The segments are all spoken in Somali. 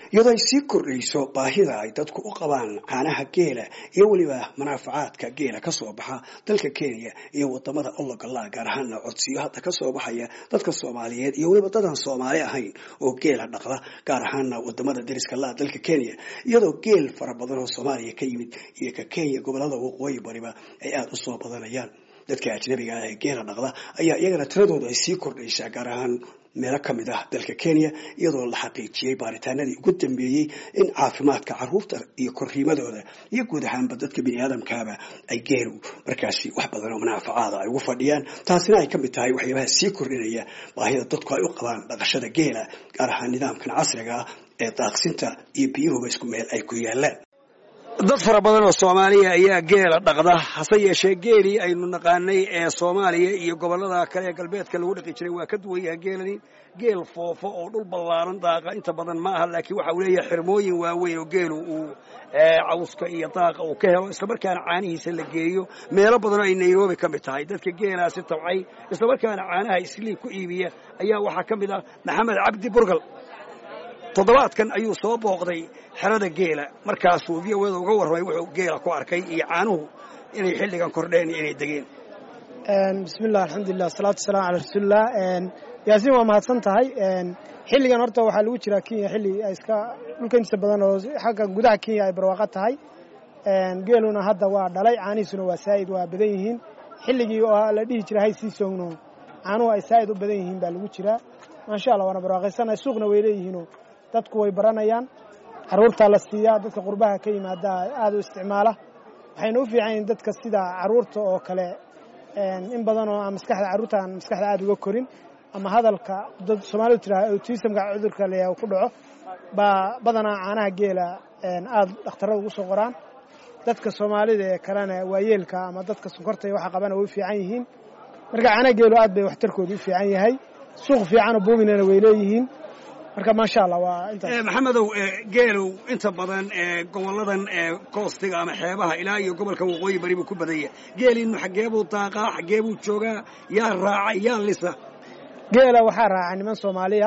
iyadoo ay sii kordhayso baahida ay dadku u qabaan caanaha geela iyo weliba manaafacaadka geela kasoo baxa dalka kenya iyo wadamada ologala gaar ahaana codsiyo hadda kasoo baxaya dadka soomaaliyeed iyo weliba dadaan soomaali ahayn oo geela dhaqda gaar ahaana wadamada deriska laa dalka kenya iyadoo geel fara badan oo soomaaliya ka yimid iyo ka kenya gobolada waqooyi bariba ay aada usoo badanayaan dadka ajnabiga ah ee geela dhaqda ayaa iyagana tiradoodu ay sii kordhaysaa gaar ahaan meelo ka mid ah dalka kenya iyadoo la xaqiijiyey baaritaanadii ugu dambeeyey in caafimaadka caruurta iyo korriimadooda iyo guud ahaanba dadka bini aadamkaaba ay geelu markaasi wax badan oo manaafacaada ay ugu fadhiyaan taasina ay ka mid tahay waxyaabaha sii kordhinaya baahida dadku ay u qabaan dhaqashada geela gaar ahaan nidaamkan casriga ah ee daaqsinta iyo biyuhuba isku meel ay ku yaalaan dad fara badan oo soomaaliya ayaa geela dhaqda hase yeeshee geelii aynu naqaanay ee soomaaliya iyo gobolada kale ee galbeedka lagu dhaqi jiray waa ka duwan yahay geelani geel foofo oo dhul ballaaran daaqa inta badan ma aha laakiin waxa uu leeyahay xirmooyin waaweyn oo geelu uu cawska iyo daaqa uu ka helo islamarkaana caanihiisa la geeyo meelo badanoo ay nairobi ka mid tahay dadka geelaasi tabcay islamarkaana caanaha isliib ku iibiya ayaa waxaa ka mid ah maxamed cabdi burgal toddobaadkan ayuu soo booqday xerada geela markaasuu v o da uga warramay wuxuu geela ku arkay iyo caanuhu inay xilligan kordheen iyo inay degeen bismillah alxamdulilah asalaatu wasalaam calaa rasuulilah yaasiin waa mahadsan tahay xilligan horta waxaa lagu jiraa kenya xilli iska dhulka intiisa badan oo xagga gudaha kenya ay barwaaqo tahay geeluna hadda waa dhalay caanihiisuna waa saa'id waa badan yihiin xilligii oo la dhihi jira hay sii soogno caanuhu ay saa'id u badan yihiin baa lagu jiraa maasha allah waana barwaaqaysanahay suuqna way leeyihiinoo dadku way baranayaan carruurtaa la siiyaa dadka qurbaha ka yimaada aada u isticmaala waxayna u fiican yihiin dadka sida carruurta oo kale in badan oo aan maskaxda carruurta aan maskaxda aada uga korin ama hadalka dad soomaalidu tiraa autismka cudurka la ku dhaco baa badanaa caanaha geela aada dhakhtarada ugu soo qoraan dadka soomaalida ee kalena waayeelka ama dadka sonkorta iyo waxa qabana way u fiican yihiin marka caanaha geelu aad bay waxtarkooda u fiican yahay suuq fiicanoo buuminana way leeyihiin marka maasha allah waa intaas maxamedow geelow inta badan goboladan koostiga ama xeebaha ilaa iyo gobolka waqooyi bari buu ku badanya geeliinu xaggeebuu daaqaa xaggeebuu joogaa yaa raaca yaa lisa geela waxaa raaca niman soomaaliya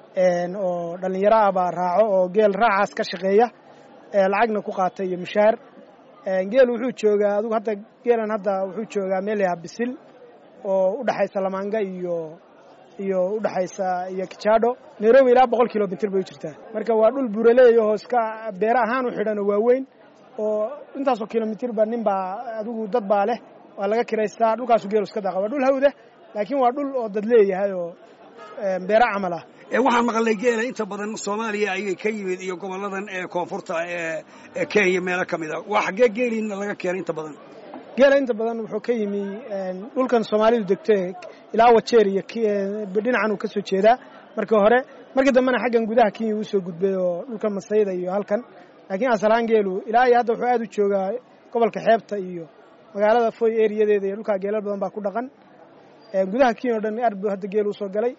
oo dhallinyaro ah baa raaco oo geel raacaas ka shaqeeya lacagna ku qaata iyo mushaar geel wuxuu joogaa adugu hadda geelan hadda wuxuu joogaa meel yaha bisil oo u dhexaysa lamaanga iyo iyo udhexaysa iyo kijaadho nairobi ilaa boqol kilomitr bay u jirtaa marka waa dhul buuraleeyahoo iska beere ahaan u xidhan oo waaweyn oo intaasoo kilomitirba nin baa adigu dad baa leh waa laga kiraystaa dhulkaasu geelu iska daaqa waa dhul hawda laakiin waa dhul oo dad leeyahay oo beere camal ah waxaan maqalnay geela inta badan soomaaliya ayay ka yimid iyo goboladan ee koonfurta ee kenya meelo ka mid a waa xaggee geeliina laga keenay inta badan geela inta badan wuxuu ka yimi dhulkan soomaalidu degto ilaa wajeer iyo dhinacan uu ka soo jeedaa markii hore markii dambena xaggan gudaha kenya uu soo gudbay oo dhulkan masayda iyo halkan laakiin asalahaan geelu ilaa iyo hadda wuxuu aad u joogaa gobolka xeebta iyo magaalada foy eriyadeeda iyo dhulkaa geelal badan baa ku dhaqan gudaha kenya o dhan aad buu hadda geel usoo galay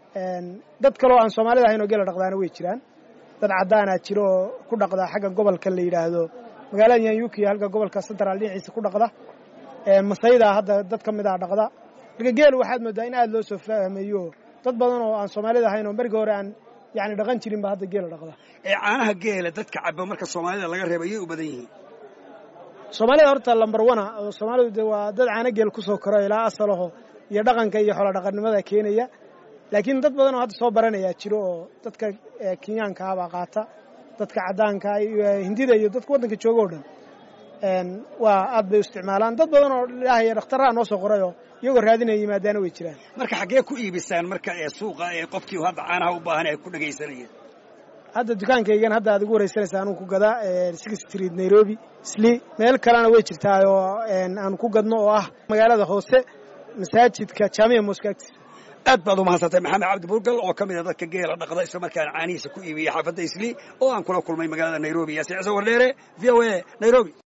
dad kaleo aan soomaalida ahayn oo geela dhaqdaana way jiraan dad caddaanaa jiro oo ku dhaqda xagga gobolka la yidhaahdo magaalada yanyuki halka gobolka central dhinaciisa ku dhaqda masayda hadda dad ka mid ah dhaqda marka geelu waxaad moodaa in aada loo soo fahmayo dad badan oo aan soomaalida ahayn oo markii hore aan yani dhaqan jirin ba hadda geela dhaqda caanaha geela dadka caba marka soomaalida laga reeba ayay u badan yihiin soomaalida horta lambar wana oo soomaalidu de waa dad caano geel kusoo koro ilaa asalaho iyo dhaqanka iyo xoolo dhaqannimada keenaya laakiin dad badan oo hadda soo baranayaa jiro oo dadka kenyaanka abaa qaata dadka caddaanka hindida iyo dadka waddanka jooga o dhan waa aad bay u isticmaalaan dad badan oo ilaahay dhakhtarraha noo soo qorayoo iyagoo raadinaya yimaadaana way jiraan marka xaggee ku iibisaan marka ee suuqa ee qofkii hadda caanaha u baahan ay ku dhagaysanayeen hadda dukaankaygan hadda aad igu waraysanaysa anuu ku gadaa six street nairobi sli meel kalena way jirtaa oo aan ku gadno oo ah magaalada hoose masaajidka jaamiya moska agtiisa aad baad u mahadsantay maxamed cabdi burgal oo ka mid a dadka geela dhaqda isla markaana caanihiisa ku iibiyey xaafadda isli oo aan kula kulmay magaalada nairobi yaasiin ciise wardheere v o a nairobi